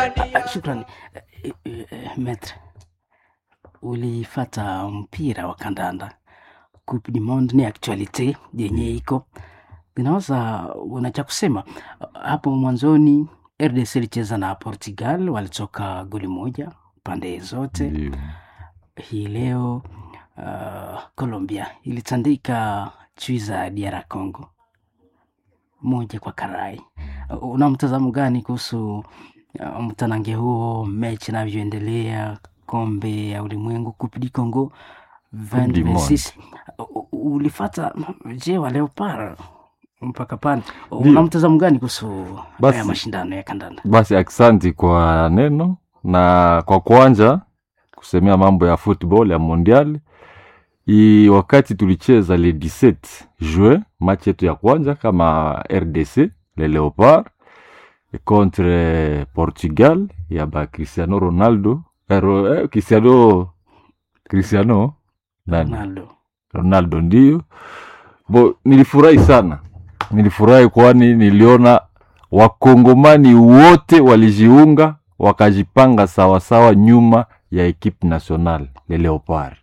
Shukrani Eh, eh, eh, metre, ulifata mpira wa kandanda Coupe du Monde ni actualite yenye iko inaweza una cha kusema hapo mwanzoni. RDC ilicheza na Portugal, walitoka goli moja pande zote. Ndio. Hii leo uh, Colombia ilitandika chui za DR Congo moja kwa karai. Uh, Una mtazamo gani kuhusu uh, mtanange huo, mechi inavyoendelea, kombe ya ulimwengu Coupe du Congo du 2026 U- u- ulifata je wa Leopard mpaka pale, Ndio. una mtazamo gani kuhusu Basi. haya mashindano ya kandanda? Basi aksanti kwa neno na kwa kuanja kusemea mambo ya football ya mondial i wakati tulicheza le 17 juin match yetu ya kwanza kama RDC le Leopard contre Portugal ya ba Cristiano Ronaldo eh, Ro- eh, Cristiano Cristiano nani Ronaldo Ronaldo ndio bo, nilifurahi sana, nilifurahi kwani niliona wakongomani wote walijiunga wakajipanga sawasawa nyuma ya ekipe national le Leopard.